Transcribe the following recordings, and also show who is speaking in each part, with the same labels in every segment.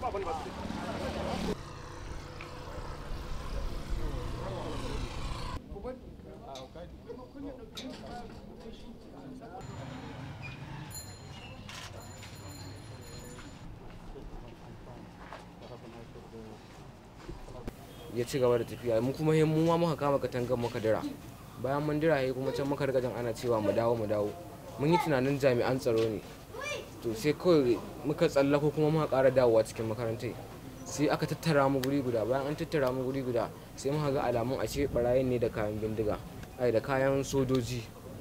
Speaker 1: ya ci gaba da tafiya mu kuma mu ma muka kama katangar muka dira bayan mun dira kuma can muka riga jan ana cewa mu dawo mu dawo mun yi tunanin jami'an tsaro ne to sai kawai muka tsallako kuma muka ƙara dawowa cikin makarantai sai aka tattara mu guri guda bayan an tattara mu guri guda sai muka ga alamun ashe barayin ne da kayan bindiga ai da kayan sojoji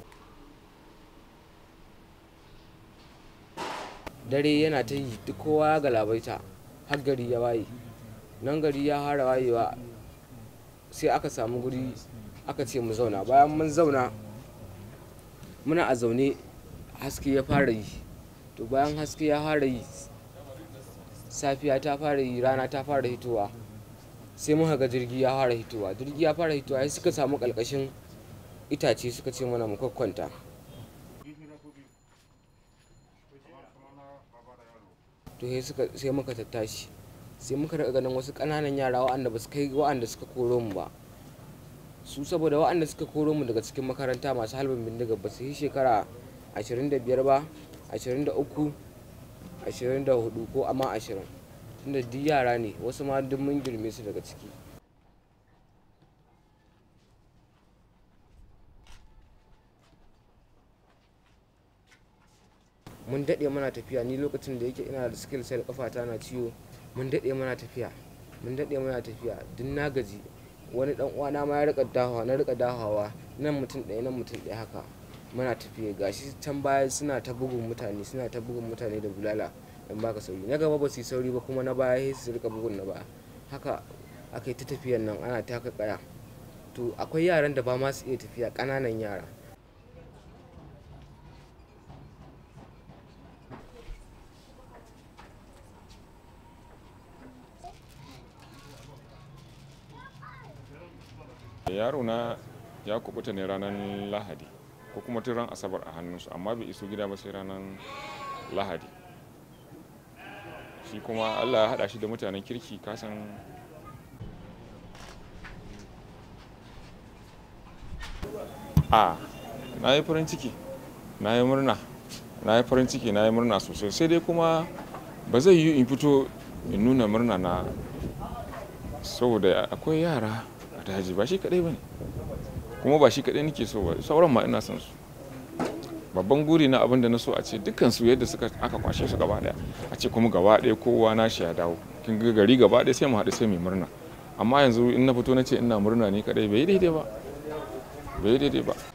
Speaker 1: dare yana ta yi duk kowa ya galabaita har gari ya waye nan gari ya hara wayewa sai aka samu guri aka ce mu zauna bayan mun zauna muna a zaune haske ya fara yi to bayan haske ya fara yi safiya ta fara yi rana ta fara hitowa sai muka ga jirgi ya fara hitowa jirgi ya fara hitowa sai suka samu kalkashin itace suka ce mana mu kwakwanta to sai muka tattashi sai muka rika ganin wasu ƙananan yara waɗanda ba su kai waɗanda suka koro mu ba su saboda waɗanda suka koro mu daga cikin makaranta masu halbin bindiga ba su yi shekara 25 ba 23 24 ko amma 20 tunda duk yara ne wasu ma duk mun girme su daga ciki mun daɗe mana tafiya ni lokacin da yake ina da skill sai kafata na ciwo mun daɗe mana tafiya mun daɗe mana tafiya duk na gaji wani dan uwana ma ya rika dahawa na rika dahawa nan mutum ɗaya nan mutum ɗaya haka muna tafiya gashi can baya suna ta bugun mutane suna ta bugun mutane da bulala in baka sauri na gaba ba su yi sauri ba kuma na baya sai su rika bugun na baya haka aka yi ta tafiyan nan ana taka kaya to akwai yaran da ba ma su iya tafiya ƙananan yara
Speaker 2: yaro na ya kubuta ne ranar lahadi ko kuma tun ran asabar a hannunsu amma bai iso gida ba sai ranar lahadi shi kuma allah ya haɗa shi da mutanen kirki kasan a na yi farin ciki na yi murna na yi farin ciki na yi murna sosai sai dai kuma ba zai yi in fito in nuna murna na saboda akwai yara a daji ba shi kadai ba ne kuma ba shi kadai nake so ba sauran ma ina son su babban guri na abin da na so a ce dukkan su yadda suka aka kwashe su gaba daya a ce kuma gaba daya kowa na shi ya dawo kin ga gari gaba daya sai mu haɗu sai mu murna amma yanzu in na fito na ce ina murna ni kadai bai daidai ba bai daidai ba